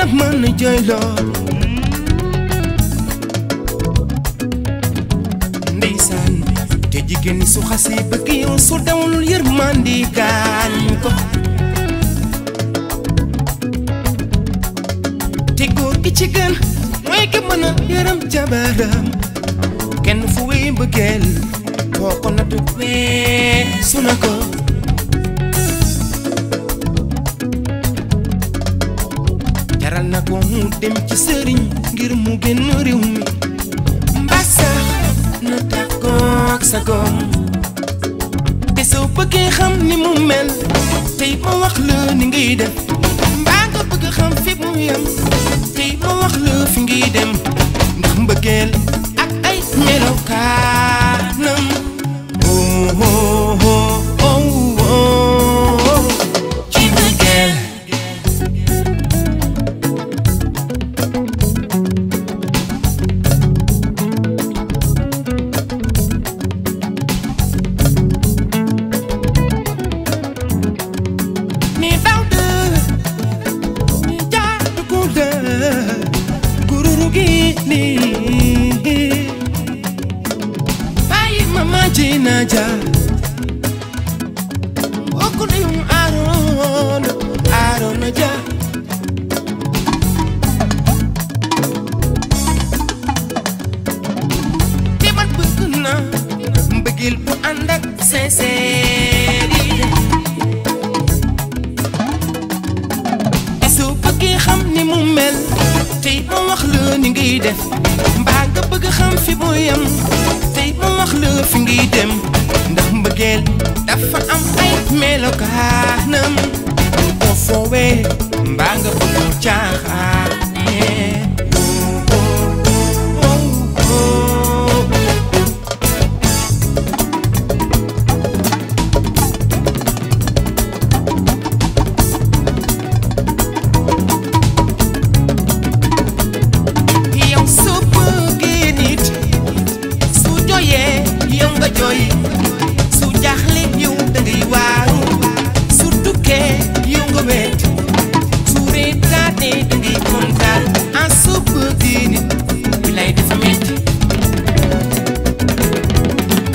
la mën a jooyloo ndeysaan te jigéen ñi su xasee bëgg yow su dawlul yërmandi gaañ ko te góor gi ci gën mooy ki mën a yërëm jabaram kenn fu wéy mbëggeel boo ko nattu wee su na ko jaral na ko mu dem ci sëriñ ngir mu génn réew mi mbaa sax na tàggoog sa goom te soo bëggee xam ni mu mel tey ma wax la ni ngay def mbaa nga bëgg xam fi mu yem tey ma wax la fi ngay dem ndax mbëggeel ak ay melokaanam oh oh oh oh oh ci mbëggeel ni daw de ni jaatu ko de gururu gi nii bàyyi mama ji na ja okudum aaron aaron ja te man bëgg na mbëggeel bu ànd ak sincérité te soo bëggee xam ni mu mel tey ma wax la ni ngay def mbaa nga bëgg xam fi mu yem tey ma wax la fi ngay dem ndax mbëggeel dafa am ay melokaanam boo foowee mbaa nga bëgg caaxaane oh, oh, oh. yow soo bëggee nit su jooyee yow nga jooy su jaaxle yow da ngay waaru su tukkee yow nga wet su reetaanee da ngay kontaan ah soo bëggee nit bi lay dafa metti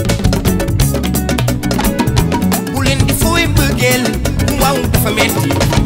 bu leen di fooy bëggeel waaw dafa metti